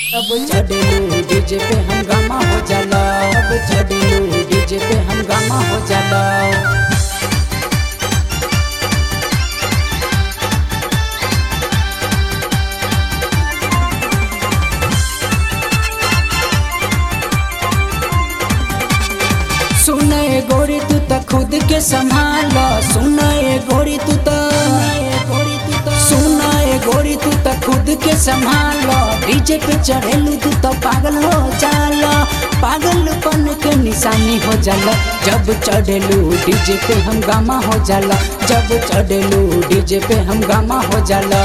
अब चढ़लू डीजे पे हंगामा हो जाला अब चढ़लू डीजे पे हंगामा हो जाला सुने गोरी तू त खुद के संभाल सुने गोरी तू त सुने गोरी तू त खुद के संभाल डीजे पे चढ़ेलू तू तो पागल हो जाला पागलपन के निशानी हो जाला जब चढ़ेलू डीजे पे हंगामा हो जाला जब चढ़ेलू डीजे पे हंगामा हो जाला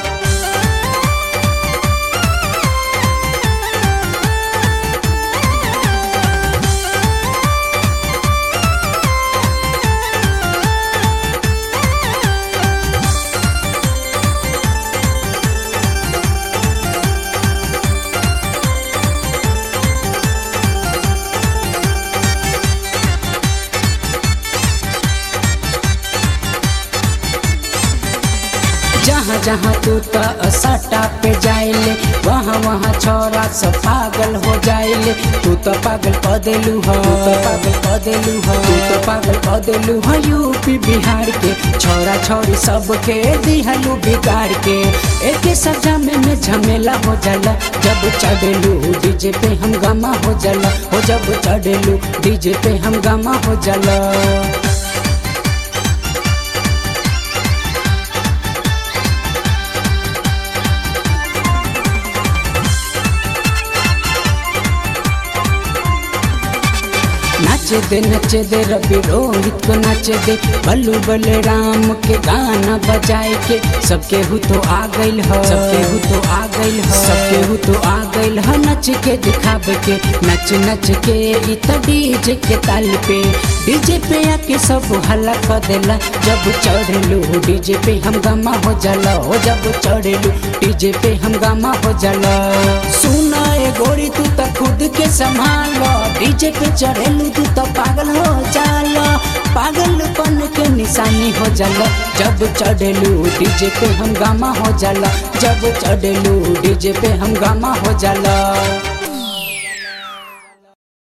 जहाँ जहाँ तू त सट्टा पे जाइले वहाँ वहाँ छोरा सब पागल हो जाइले तू तो पागल क देलू हो तू तो पागल क देलू हो तू तो पागल क देलू हो यूपी बिहार के छोरा छोरी सबके दिहलू बिगाड़ के एक सजा में में झमेला हो जाला जब चढ़ेलू डीजे पे हंगामा हो जाला हो जब चढ़ेलू डीजे पे हंगामा हो जाला नाचे दे नचे दे रवि रोहित को नाचे दे बल्लू बलराम के गाना बजाए के सबके हु तो आ गइल ह सबके हु तो आ गइल ह सबके हु तो आ गइल ह नच के दिखावे के नच नच के इ त डीजे के ताल पे डीजे पे आके सब हल्ला कर देला जब चढ़लू डीजे पे हंगामा हो जाला हो जब चढ़लू डीजे पे हंगामा हो जाला सुना ए गोरी तू त खुद के संभाल डीजे पे चढ़ेलू तू तो पागल हो जाला पागलपन के निशानी हो जाला जब चढ़ेलू डीजे पे हंगामा हो जाला जब चढ़ेलू डीजे पे हंगामा हो जाला